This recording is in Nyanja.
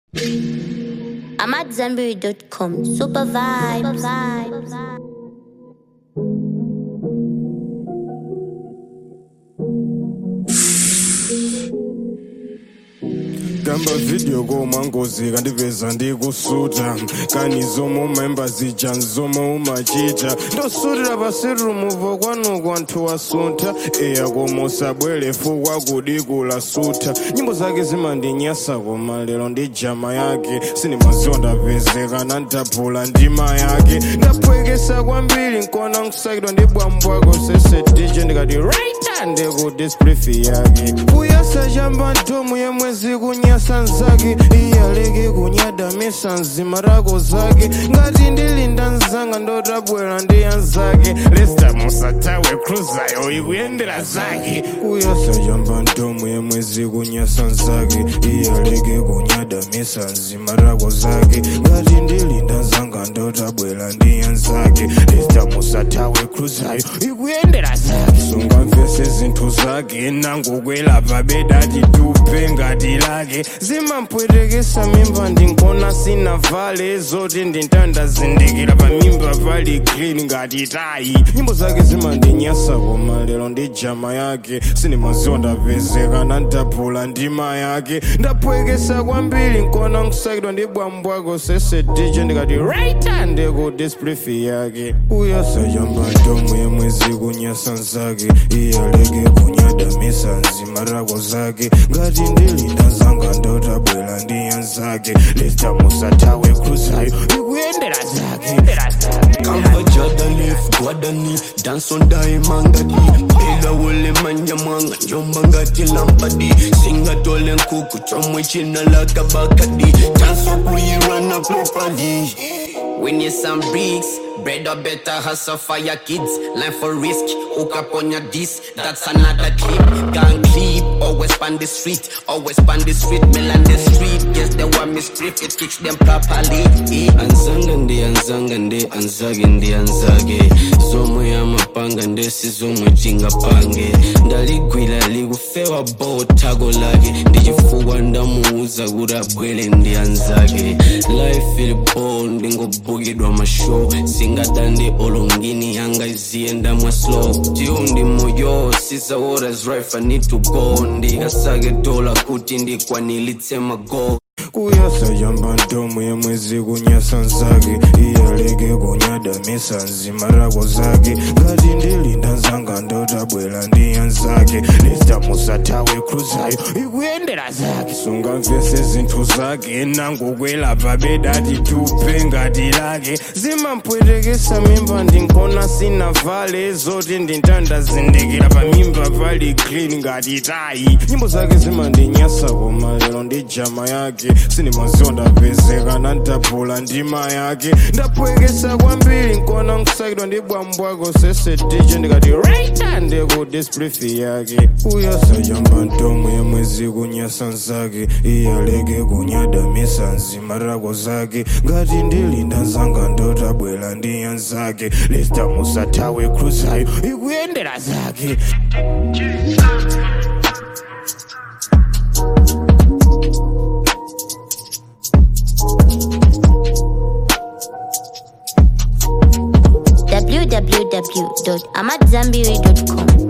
I'm at Zenberry.com. Super vibes. gamba video komangozi kandiveza ndikusuta kani zomwe umayimba zija nzomwe umachita ndosutira pasirumuvo kwanu kwanthu wasuntha eya koma usabwere fukwa kudikula sutha nyimbo zake zimandinyasa koma lero ndi jama yake sinimaziwa ndapezeka nandaphula ndima yake ndaphwekesa kwambiri nkona nkusakidwa ndi bwambwako sese dj ndikati right ndikudisplifi yake kuyasa chamba ntomu yemwezi kunyasa nzake iyaleke kunyadamisa nzima rako zake ngati ndilinda nzanga ndotabwera ndi anzake lesta musatawe cruzayo ikuyendera zake kuyasa chamba ntomu yemwezi kunyasa nzake iyaleke kunyadamisa nzima rako zake ngati ndilinda nzanga ndotabwera ndi anzake lesta musatawe cruzayo ikuyendera zake sungamvese zinthu zake nangokwelapa bedati tupe ngati lake zimampwetekesa mimba ndinkona sina vale zoti ndintandazindikira pamimba pali clean ngati tayi nyimbo zake zimandinyasa koma lero ndi jama yake sinimaziwa ndapezeka nandaphula ndima yake ndaphwekesa kwambiri nkona nkusakidwa ndi bwambwako sese dj ndikati right ndikudisplifi yake uyasa chamba ntomu yemwezi kunyasa nzake iyaleke kunyadamisa nzima rako zake ngati ndilinda zanga ndotabwera ndi anzake lesta musatawe cruzayo ikuyendera zake Kamba jadalif gwadani dance on daimangadi Pela wole manja mwanga njomba ngati lampadi Singa tole nkuku chomwe china laka bakadi Dance up we run up properly We need some bricks, bread or better hustle for your kids. Line for risk, hook up on your disc. That's another clip. Gang clip, always span the street, always span the street, mill and the street. Guess they want me strip, it kicks them properly. Eh. Anzanga ndi anzanga ndi anzage ndi anzage Zomwe amapanga ndesi zomwe tingapange Ndaligwira likufewa bo thago lake Ndichifukwa ndamuuza kuti abwere ndi anzake Life ili bo ndingobukidwa mashow Singadande olongini yanga iziyenda mwa slow Tiundi moyo sisa what is right I need to go Ndikasake dola kuti ndikwanilitse mago kuyasa chamba ntomu yemwezi kunyasa nzake iyaleke kunyadamisa nzima rako zake ngati ndilinda nzanga ndotabwera ndi anzake lesta musatawe cruzayo ikuyendera zake sungamvese zinthu zake nangokwelapa bedati tupe ngati lake zimampwetekesa mimba ndinkona sina vale zoti ndintandazindikira pamimba pali clean ngati tayi nyimbo zake zimandinyasa koma lero ndi jama yake sinimaziwa ndapezeka nandaphula ndima yake ndaphwekesa kwambiri nkona nkusakidwa ndi bwambwako sese dj ndikati right ndikudisplifi yake uyasa chamba ntomu yemwezi kunyasa nzake iyaleke kunyadamisa nzima rako zake ngati ndilinda zanga ndotabwera ndi anzake lesta musatawe cruzayo ikuyendera zake www.amatzambiri.com.